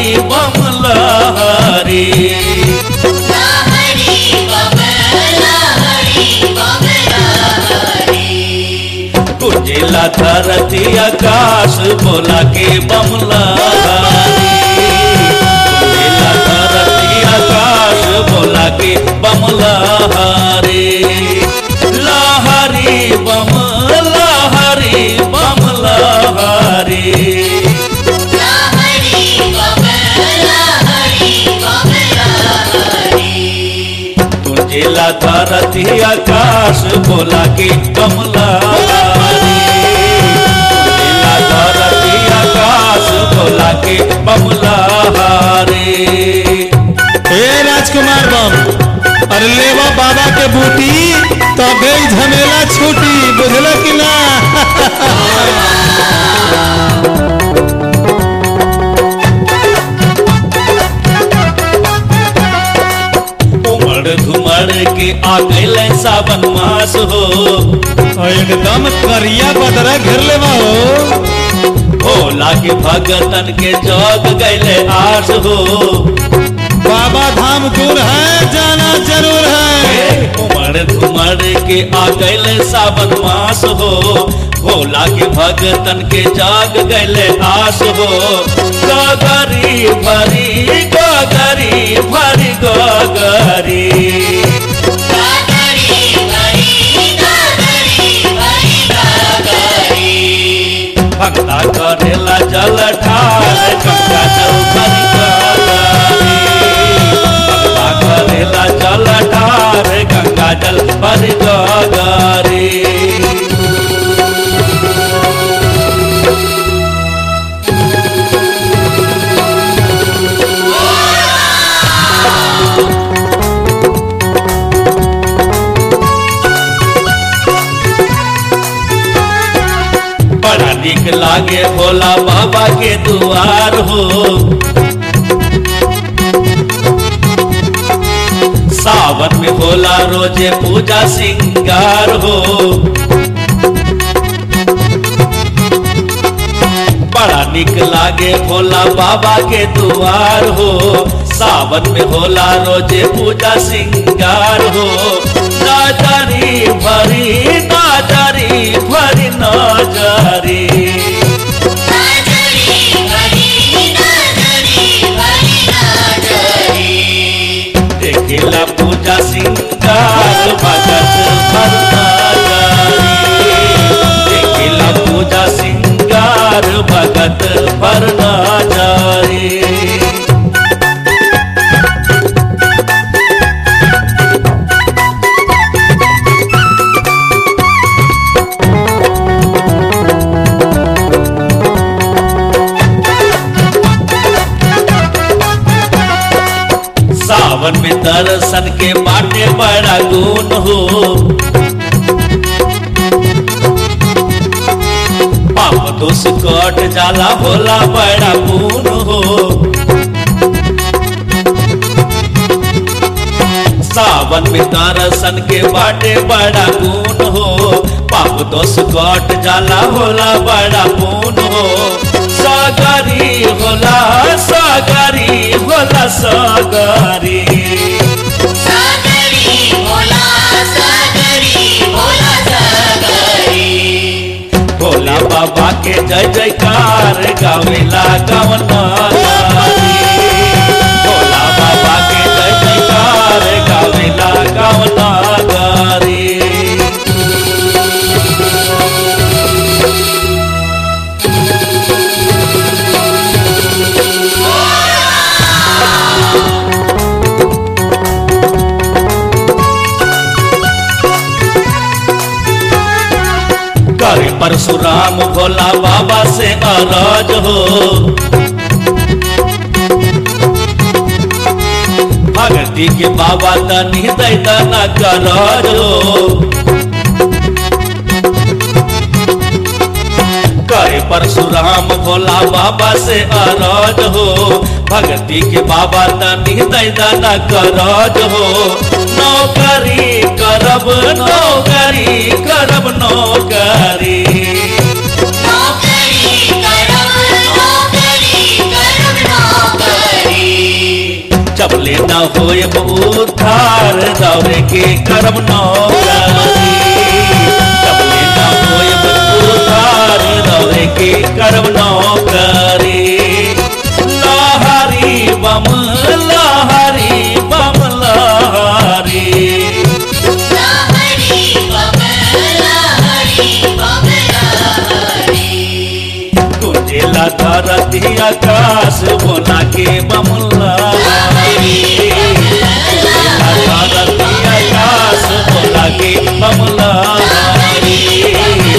बम लहरी लहरी बम लहरी बम लहरी कुंजिला धरती आकाश बोला के बम लहरी कुंजिला धरती आकाश बोला के बम लहरी लहरी बम लहरी बम लहरी लहरी बम लहरी बम लहरी तुझेला धरती आकाश बोला के कमला तुझेला धरती आकाश बोला के कमला रे हे राजकुमार बम अरे लेवा बाबा के बूटी तबे ही झमेला छूटी बुझल कि ना उमड़ घुमड़ के आ गइल सावन मास हो और एकदम करिया बदरा घेर लेवा हो भोला के भगतन के जग गइले आस हो बाबा धाम दूर है जाना जरूर है उमड़ घुमड़ के आ गइल सावन मास हो भोला के भगतन के जाग गइले आस हो गगरी भरी गगरी भरी गगरी गागरी भरी गागरी भरी गागरी भक्ता करेला जल ठार गंगा जल भरी गगरी भक्ता करेला जल ठार गंगा जल भरी गगरी बड़ा निक लागे भोला बाबा के दुआर हो सावन में भोला रोजे पूजा सिंगार हो बड़ा निक लागे भोला बाबा के दुआर हो सावन में भोला रोजे पूजा सिंगार हो नाजरी भरी नाजरी भरी नाजरी गागरी भरी गागरी भरी गागरी देखिला पूजा सिंगार भगत भर नाजरी देखिला पूजा सिंगार भगत भर नाजरी सावन में दर्शन के बाटे बड़ा गुण हो पाप दोष कट जाला भोला बड़ा गुण हो सावन में दर्शन के बाटे बड़ा गुण हो पाप दोष कट जाला होला बड़ा गुण हो सागरी होला सागरी होला सागरी सागरी भोला सागरी भोला सागरी भोला बाबा के जय जयकार गावेला गवना भोला बाबा के जय जयकार गावेला गवना गारी करे परशुराम भोला बाबा से अरज हो भगती के बाबा तनी दैतना करज हो करे परशुराम भोला बाबा से अरज हो भक्ति के बाबा तनी दैदाना करज हो नौकरी करब नौकरी करब नौकरी नौकरी करब नौकरी करब नौकरी होयब उद्धार दौरे के करम नौकरी तबले न होयब उद्धार दौरे के करम नौकरी लहरी बम लहरी बम लहरी लहरी बमला हरी बमला हरी कुंजेला धरती आकाश बोला के बमला धरती आकाश बोला के बमला